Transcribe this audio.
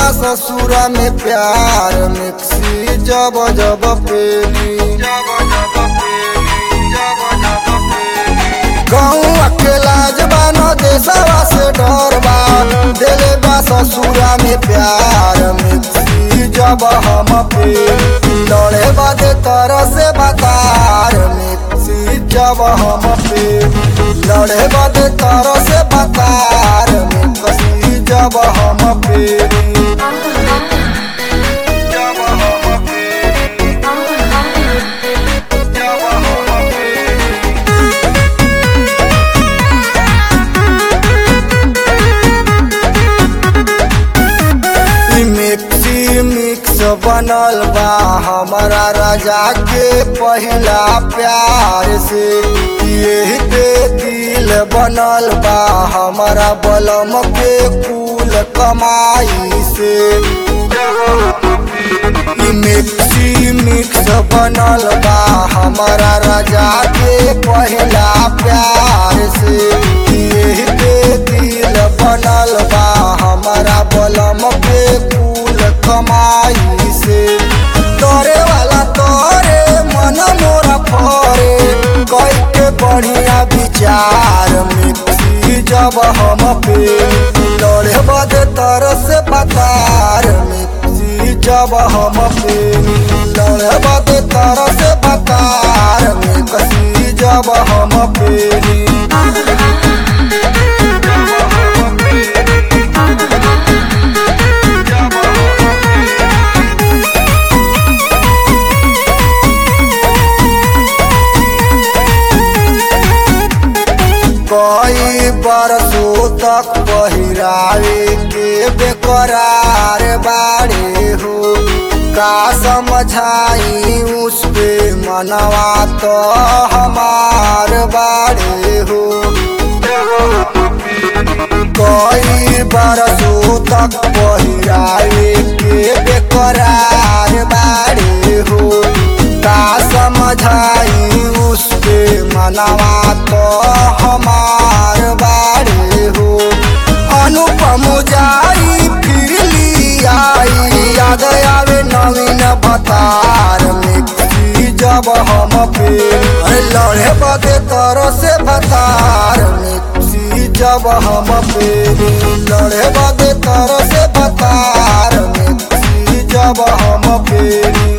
बा ससुरा में प्यार मिक्सी जब जब पेली गाँव अकेला जबान देशवा से डर बा दिले बा ससुरा में प्यार मिक्सी जब हम पे लड़े बदे तरह से बतार मिक्सी जब हम पे लड़े बदे तरह से बतार मिक्सी जब हम पे जब हम पे जब हम पे ई मिक्सी मिक्स बनल बा हमारा राजा के पहला प्यार से यही पे दिल बनल बा हमारा बलम के कुल कमाई से ई मिक्सी मिक्स बनल बा हमारा राजा के पहला प्यार से यही पे दिल बनल बा हमारा बलम के कुल कमाई से तोरे वाला तोरे मन मोरा फरे कई के बढ़िया विचार मिक्सी जब हम पे लड़े बदे तर से बतार मिक्सी जब हम पे लड़े बदे तर से बतार मिक्सी जब हम पे कई बरसों तक पहिरावे के बेकरार बाड़े हो का समझाई उस पे मनवा तो हमार बाड़े हो कई बरसों तक पहिरावे के बेकरार बाड़े हो का समझाई उस पे मनवा तो हमार बाड़े हो अनुपम जाई फिर ली आई याद आवे नवीन बतार मिक्सी जब हम पे अरे लड़े बदे तरह से बतार मिक्सी जब हम पे लड़े बदे तरह से बतार मिक्सी जब हम पे